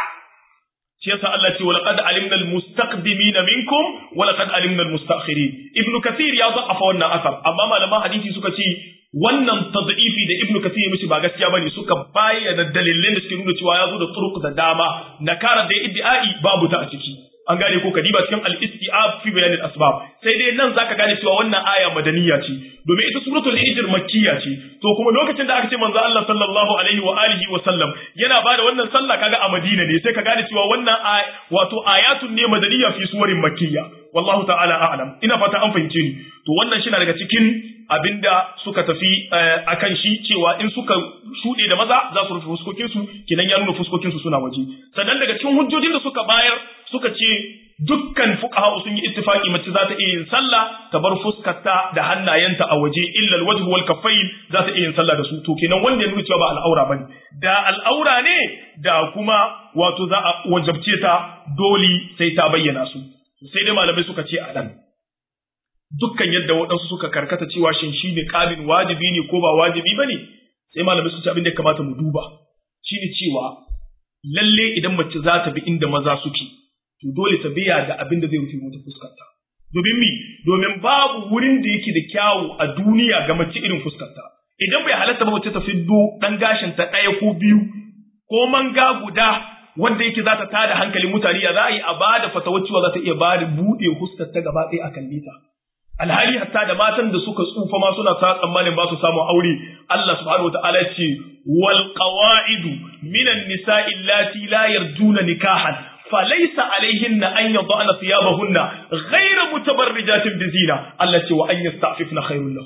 shi yasa Allah ce walaqad alimna almustaqdimina minkum walaqad alimna almustaakhirin Ibn Kathir ya za'afa wannan asar amma malaman hadisi suka ce wannan tad'ifi da Ibn Kathir mishi ba gaskiya bane suka bayyana dalilan da suke nuna cewa ya zo da turuq da dama nakara da iddi'ai babu ta a ciki an gane ko kadiba cikin al-istiab fi bayan al-asbab sai dai nan zaka gane cewa wannan aya madaniya ce domin ita suratul hijr makkiya ce to kuma lokacin da aka ce manzo Allah sallallahu alaihi wa alihi wa sallam yana bada wannan sallah kaga a Madina ne sai ka gane cewa wannan wato ayatun ne madaniya fi suwarin makkiya wallahu ta'ala a'lam ina fata an fahimce ni to wannan shi na daga cikin abinda suka tafi akan shi cewa in suka shuɗe da maza za su rufe fuskokinsu kinan ya nuna fuskokinsu suna waje sannan daga cikin hujjojin da suka bayar suka ce dukkan fuqaha sun yi ittifaki mace za ta iya yin sallah ta bar fuskarta da hannayenta a waje illa alwajhu wal kaffayn za ta iya yin sallah da su to kenan wanda ya nuna cewa ba al'aura bane da al'aura ne da kuma wato za a wajabce ta dole sai ta bayyana su sai dai malamai suka ce a nan dukkan yadda waɗansu suka karkata cewa shin shi ne ƙabin wajibi ne ko ba wajibi ba ne sai malamai su ce abin da ya kamata mu duba shi ne cewa lalle idan mace za ta bi inda maza suke to dole ta biya da abin da zai rufe mata fuskarta domin mi domin babu wurin da yake da kyawu a duniya ga mace irin fuskarta idan bai halatta ba mace ta fiddo ɗan gashin ta ɗaya ko biyu ko manga guda wanda yake za ta tada hankalin mutane ya za a yi a bada fatawar cewa za ta iya bada buɗe fuskar ta gaba ɗaya a kalle ta alhali hatta da matan da suka tsufa ma suna ta tsammanin ba su samu aure Allah subhanahu wataala ya ce wal qawaidu minan nisa'i allati la yarjuna nikahan falaysa alaihinna an yad'ana thiyabahunna ghayra mutabarrijatin bizina Allah ce wa an yasta'fifna khairul lahun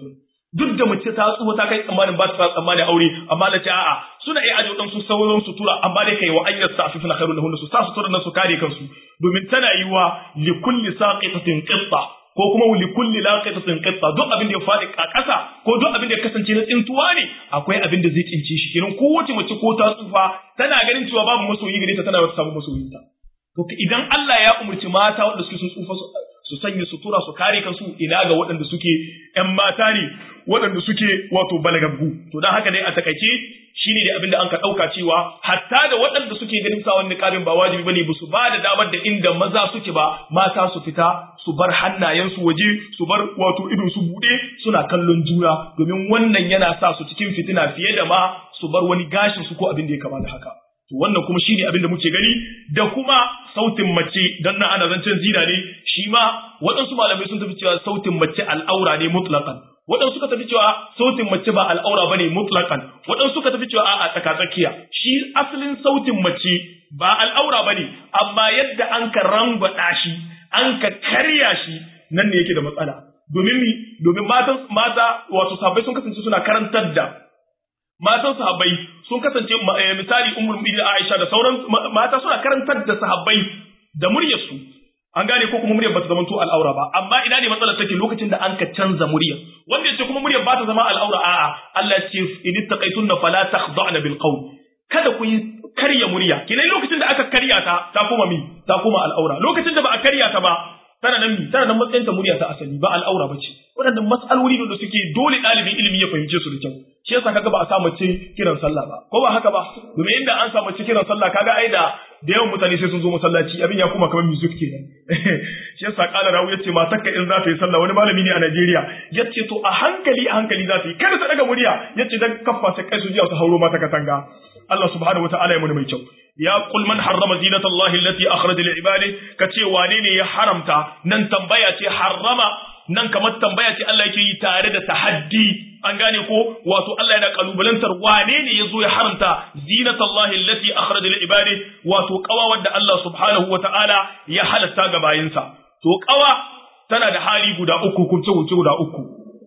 duk da mace ta tsufa ta kai tsammanin ba ta tsammanin aure amma da ce a'a suna iya aje wadansu sauran sutura amma dai kai wa ayyar sa afifna khairun lahun su sa sutura nan su kare kansu domin tana yiwa li kulli saqitatin qitta ko kuma li kulli laqitatin qitta duk abin da ya faɗi a ƙasa ko duk abin da ya kasance na tsintuwa ne akwai abin da zai tsince shi kenan kowace mace ko ta tsufa tana ganin cewa babu masoyi gare ta tana wata samu masoyinta to idan Allah ya umurci mata wanda suke sun tsufa su sanya sutura su kare kansu ina ga waɗanda suke ƴan mata ne waɗanda suke wato balagaggu to dan haka dai a takaice shine da abin da an ka ɗauka cewa hatta da waɗanda suke ganin sa wani ƙarin ba wajibi bane ba su ba da damar da inda maza suke ba mata su fita su bar hannayensu waje su bar wato idon su buɗe suna kallon juna domin wannan yana sa su cikin fitina fiye da ma su bar wani gashin su ko abin da ya kama da haka to wannan kuma shine abin da muke gani da kuma sautin mace dan nan ana zancen zina ne shi ma waɗansu malamai sun tafi cewa sautin mace al'aura ne mutlaqan waɗansu suka tafi cewa sautin mace ba al'aura bane mutlaqan waɗansu suka tafi cewa a'a tsakatsakiya shi asalin sautin mace ba al'aura bane amma yadda an ka rangwada shi an ka karya shi nan ne yake da matsala domin mi domin matan mata wato sahabbai sun kasance suna karantar da matan sahabbai sun kasance misali ummul mu'minin Aisha da sauran mata suna karantar da sahabbai da muryar su an gane ko kuma muryar ba ta zama to al'aura ba amma ina ne matsalar take lokacin da an ka canza murya wanda yace kuma muryar ba ta zama al'aura a'a Allah ya ce in ittaqaytunna fala takhda'na bil qawl kada ku yi karya murya kina lokacin da aka karya ta ta koma mi ta koma al'aura lokacin da ba a karya ta ba tana nan mi tana nan matsayin ta murya ta asali ba al'aura ba ce waɗannan matsaloli da suke dole ɗalibin ilimi ya fahimce su da kyau shi yasa kaga ba a sa mace kiran sallah ba ko ba haka ba domin inda an sa mace kiran sallah kaga ai da da yawan mutane sai sun zo masallaci abin ya kuma kamar music kenan shi yasa kala rawu yace matar ka in za ta yi sallah wani malami ne a Najeriya yace to a hankali a hankali za ta yi kada ta daga murya yace dan kaffa sai kai su jiya su hauro mata katanga Allah subhanahu wataala ya muni mai kyau ya qul man harrama zinatallahi allati akhraja li ibadihi kace wane ne ya haramta nan tambaya ce harrama nan kamar tambaya ce Allah yake yi tare da tahaddi an gane ko wato Allah yana kalubalantar wane ne ya zo ya haramta zinatallahi allati akhraja li ibadi wato kawa wadda Allah subhanahu wataala ya halatta ga bayinsa to kawa tana da hali guda uku kunce kunce guda uku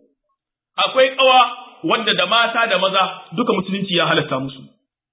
akwai kawa wadda da mata da maza duka musulunci ya halatta musu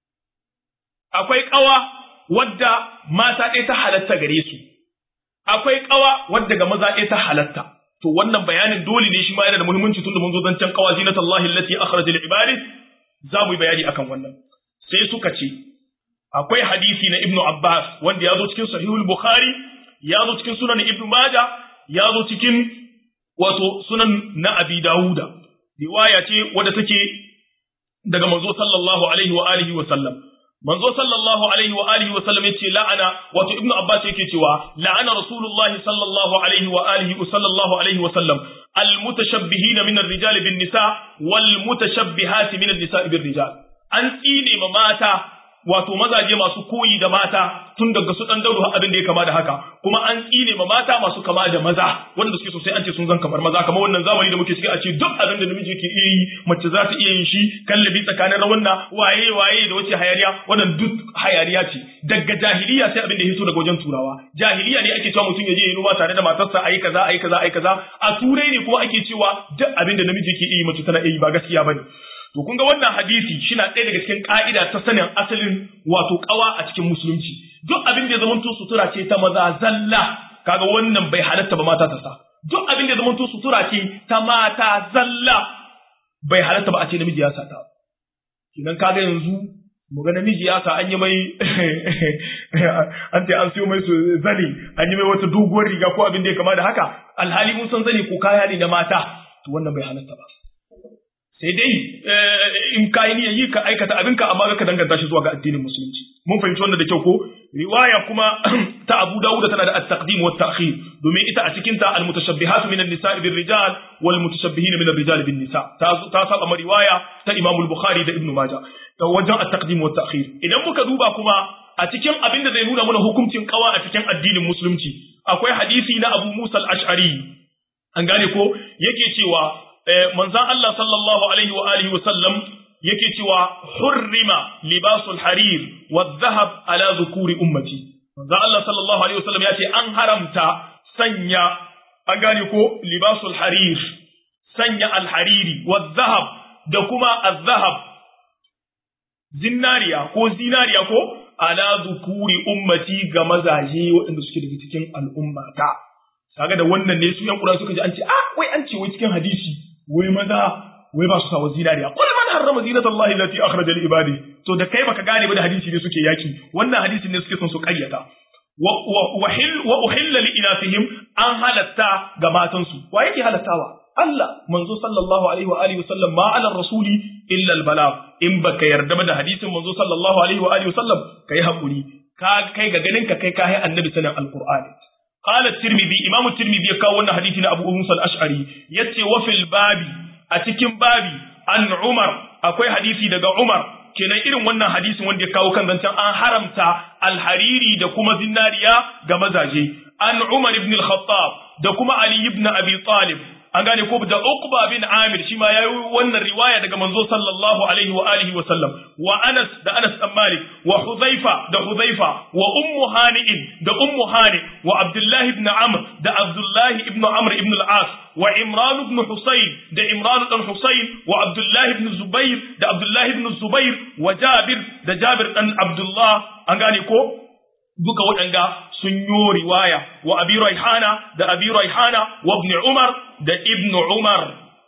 akwai kawa wadda mata ɗaya ta halatta gare su akwai kawa wadda ga maza ɗaya ta halatta to wannan bayanin dole ne shi ma yana da muhimmanci tunda mun zo zancen qawa zinatullahi allati akhraja lil ibadi za mu yi bayani akan wannan sai suka ce akwai hadisi na ibnu abbas wanda ya zo cikin sahihul bukhari ya zo cikin sunan ibnu majah ya zo cikin wato sunan na abi dauda riwaya ce wadda take daga manzo sallallahu alaihi wa alihi wa sallam manzo sallallahu alaihi wa alihi wa sallam yace la'ana wato ibnu abbas yake cewa la'ana rasulullahi sallallahu alaihi wa alihi wa sallallahu alaihi wa sallam al mutashabbihin min ar-rijal bin nisa wal mutashabbihat min an-nisa bir rijal an tsine ma mata wato mazaje masu koyi da mata tun daga su dan dauro abin da ya kama da haka kuma an tsine ma mata masu kama da maza wanda suke sosai an ce sun zan kamar maza kamar wannan zamani da muke ciki a ce duk abin da namiji yake iya yi mace za ta iya yin shi kallabi tsakanin rawanna waye waye da wace hayariya wannan duk hayariya ce daga jahiliya sai abin da ya hito daga wajen turawa jahiliya ne ake cewa mutum ya je ya noma tare da matarsa ayi kaza ayi kaza ayi kaza a turai ne kuma ake cewa duk abin da namiji yake iya yi mace tana iya yi ba gaskiya bane To kun ga wannan hadisi shina ɗaya daga cikin ƙa'ida ta sanin asalin wato ƙawa a cikin musulunci. Duk abin da ya zamanto sutura ce ta maza zalla, kaga wannan bai halatta ba mata ta sa. Duk abin da ya zamanto sutura ce ta mata zalla, bai halatta ba a ce namiji ya sa ta. Kinan kaga yanzu mu ga namiji ya sa an yi mai an ce an siyo mai su zane an yi mai wata doguwar riga ko abin da ya kama da haka alhali mun san zane ko kaya ne na mata to wannan bai halatta ba. sai dai in ka yi niyyar yi ka aikata abinka amma ka danganta shi zuwa ga addinin musulunci mun fahimci wannan da kyau ko riwaya kuma ta Abu Dawud tana da at-taqdim wa at-ta'khir domin ita a cikin ta al-mutashabbihatu min an-nisa'i bir-rijal wal mutashabbihin min ar-rijal bin-nisa ta ta saba ma riwaya ta Imam al-Bukhari da Ibn Majah ta wajen at-taqdim wa at-ta'khir idan muka duba kuma a cikin abin da zai nuna mana hukuncin kawa a cikin addinin musulunci akwai hadisi na Abu Musa al-Ash'ari an gane ko yake cewa manzan Allah sallallahu alaihi wa alihi wa sallam yake cewa hurrima libasul harir wa dhahab ala zukuri ummati manzan Allah sallallahu alaihi wa sallam ya ce an haramta sanya an gane ko libasul harir sanya alhariri wa zahab da kuma azhab zinariya ko zinariya ko ala zukuri ummati ga mazaje waɗanda suke daga cikin al'ummata kaga da wannan ne su yan Qur'ani suka ji an ce ah wai an ce wai cikin hadisi wai maza wai ba su sawa zinariya qul man harrama zinatallahi allati akhraja li ibadi to da kai baka gane ba da hadisi ne suke yaki wannan hadisi ne suke son su ƙaryata wa wa uhilla li inasihim an halatta ga matansu wa yake halattawa Allah manzo sallallahu alaihi wa alihi wasallam ma ala rasuli illa al balagh in baka yarda ba da hadisin manzo sallallahu alaihi wa alihi wasallam kai hakuri ka kai ga ganin ka kai kai annabi sanan alqur'ani qala tirmidhi imam tirmidhi ya kawo wannan hadisi na abu musa al-ash'ari yace wa fil babi a cikin babi an umar akwai hadisi daga umar kenan irin wannan hadisin wanda ya kawo kan zancen an haramta alhariri da kuma zinariya ga mazaje an umar ibn al-khattab da kuma ali ibn abi talib an gane ko da Uqba bin Amir shi ma yayi wannan riwaya daga manzo sallallahu alaihi wa alihi wa sallam wa Anas da Anas bin Malik wa Hudhaifa da Hudhaifa wa Ummu Hani'in da Ummu Hani wa Abdullah ibn Amr da Abdullah ibn Amr ibn al-As wa Imran ibn Husayn da Imran ibn Husayn wa Abdullah ibn Zubair da Abdullah ibn Zubair wa Jabir da Jabir dan Abdullah an gane ko duka waɗanga sun yi riwaya wa abi raihana da abi raihana wa ibn umar da ibn umar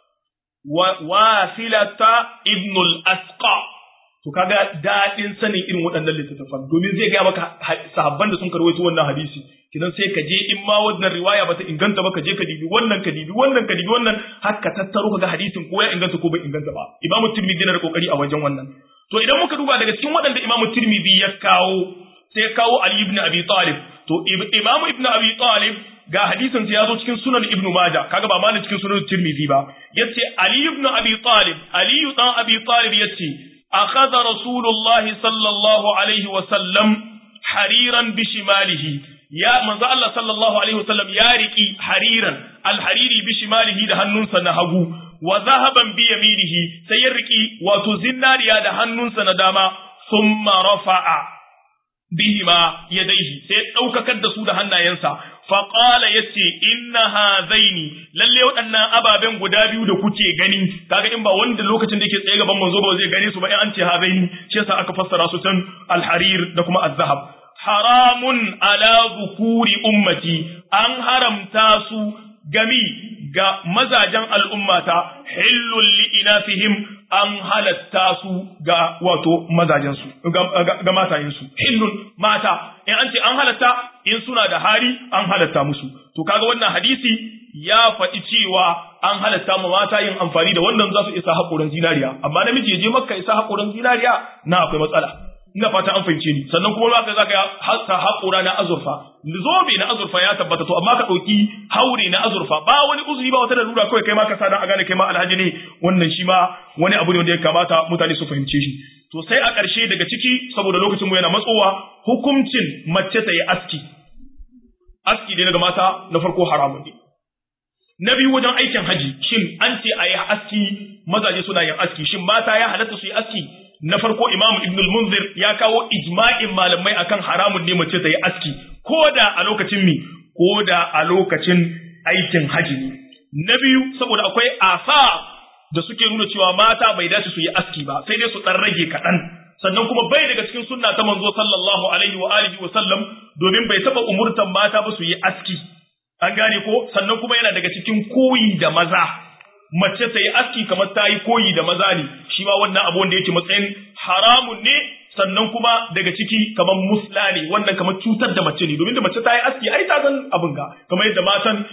wa wasilata ibn al-asqa to kaga dadin sanin irin waɗannan littattafan domin zai ga maka sahabban da sun karwaito wannan hadisi kidan sai ka je in ma wannan riwaya bata inganta ba ka je ka dibi wannan ka dibi wannan ka dibi wannan haka tattaro kaga hadisin ko ya inganta ko bai inganta ba imamu tirmidhi na da kokari a wajen wannan to idan muka duba daga cikin waɗanda imamu tirmidhi ya kawo sai kawo Ali ibn Abi Talib to Imam ibn Abi Talib ga hadisin sa yazo cikin sunan Ibn Majah kaga ba malin cikin sunan Tirmidhi ba yace Ali ibn Abi Talib Ali dan Abi Talib yace akhadha Rasulullah sallallahu alaihi wa sallam hariran bi shimalihi ya manzo Allah sallallahu alaihi wa sallam ya riki hariran alhariri bi shimalihi da hannunsa na hagu wa zahaban bi yaminihi sai ya riki wato zinariya da hannunsa na dama thumma rafa'a bihima yadaihi sai ɗaukakar da su da hannayensa faƙala ya ce inna hazaini lalle waɗannan ababen guda biyu da kuke gani kaga in ba wanda lokacin da yake tsaye gaban manzo ba zai gane su ba in an ce hazaini shi yasa aka fassara su can alharir da kuma azhab haramun ala zukuri ummati an haramta su gami ga mazajen al'ummata hillul li inasihim an halatta su ga wato mazajensu ga matayensu hillun mata in an ce an halatta in suna da hari an halatta musu to kaga wannan hadisi ya faɗi cewa an halatta ma mata yin amfani da wannan za su isa haƙoran zinariya amma namiji ya je makka isa haƙoran zinariya na akwai matsala ina fata an fahimce ni sannan kuma zaka zaka hasa haƙora na azurfa zobe na azurfa ya tabbata to amma ka ɗauki haure na azurfa ba wani uzuri ba wata lalura kawai kai ma ka sa dan a gane kai ma alhaji ne wannan shi ma wani abu ne wanda ya kamata mutane su fahimce shi to sai a ƙarshe daga ciki saboda lokacin mu yana matsowa hukuncin mace ta yi aski aski dai daga mata na farko haramun ne na biyu wajen aikin haji shin an ce a yi aski mazaje suna yin aski shin mata ya halatta su yi aski na farko imamu ibn munzir ya kawo ijma'in malamai akan haramun ne mace ta yi aski ko da a lokacin mi ko da a lokacin aikin haji ne na biyu saboda akwai asa da suke nuna cewa mata bai dace su yi aski ba sai dai su dan rage kaɗan sannan kuma bai daga cikin sunna ta manzo sallallahu alaihi wa alihi wa sallam domin bai taba umurtan mata ba su yi aski an gane ko sannan kuma yana daga cikin koyi da maza mace ta yi aski kamar ta yi koyi da maza ne shi ma wannan abu wanda yake matsayin haramun ne sannan kuma daga ciki kamar musla ne wannan kamar cutar da mace ne domin da mace ta yi aski ai ta san abin ga kamar yadda matan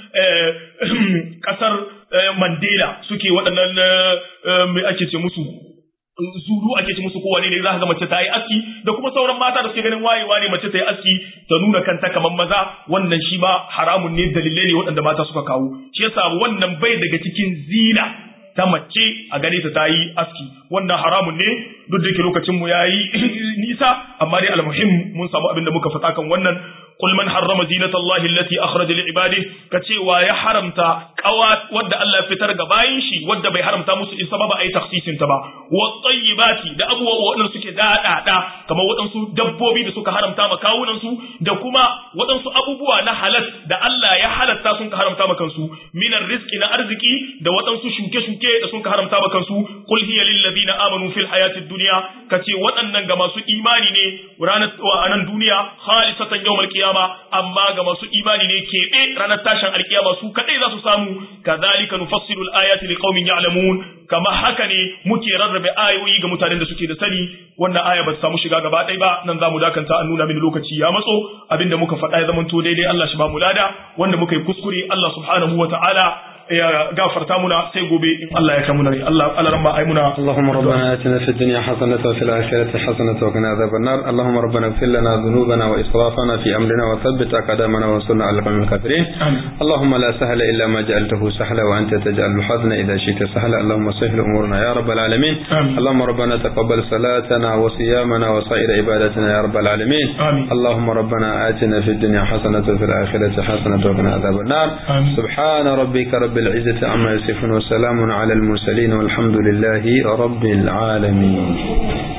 kasar Mandela suke waɗannan mai ake ce musu zuru ake ce musu kowane ne za ka ga mace ta yi aski da kuma sauran mata da suke ganin wayewa ne mace ta yi aski ta nuna kanta kamar maza wannan shi ma haramun ne dalilai ne waɗanda mata suka kawo shi yasa wannan bai daga cikin zina ta mace a gane ta ta yi aski wannan haramun ne duk da yake lokacin mu yayi nisa amma dai almuhim mun samu abin da muka faɗa kan wannan qul man harrama zinatallahi allati akhraja li ibadihi kace wa ya haramta kawa wadda Allah ya fitar ga bayin shi wadda bai haramta musu isa ba ba a yi taksisin ta ba wa tayyibati da abubuwa waɗanda suke daɗaɗa kamar waɗansu dabbobi da suka haramta ma kawunan su da kuma waɗansu abubuwa na halal da Allah ya halatta sun ka haramta ma kansu minar rizqi na arziki da waɗansu shuke-shuke da sun ka haramta ma kansu qul hiya lil ladina amanu fil hayatid dunya kace waɗannan ga masu imani ne ranar a nan duniya khalisatan yawmal qiyama amma ga masu imani ne keɓe ranar tashin alkiyama su kadai za su samu kadhalika nufassilu al-ayati liqaumin ya'lamun kama haka ne muke rarrabe ayoyi ga mutanen da suke da sani wannan aya ba ta samu shiga gaba ɗaya ba nan zamu dakanta an nuna mini lokaci ya matso abinda muka faɗa ya zamanto daidai Allah shi ba mu lada wanda muka yi kuskure Allah subhanahu wa ta'ala ya gafarta muna sai gobe in Allah ya kamu rai Allah Allah ramma ai muna اللهم ربنا آتنا في الدنيا حسنة وفي الآخرة حسنة وقنا عذاب النار اللهم ربنا اغفر لنا ذنوبنا وإسرافنا في أمرنا وثبت أقدامنا وانصرنا على القوم الكافرين آمين. اللهم لا سهل إلا ما جعلته سهلا وأنت تجعل الحزن إذا شئت سهلا اللهم سهل أمورنا يا رب العالمين آمين. اللهم ربنا تقبل صلاتنا وصيامنا وسائر عبادتنا يا رب العالمين آمين. اللهم ربنا آتنا في الدنيا حسنة وفي الآخرة حسنة وقنا عذاب النار آمين. سبحان ربك رب العزة عما يصفون وسلام على المرسلين والحمد لله رب العالمين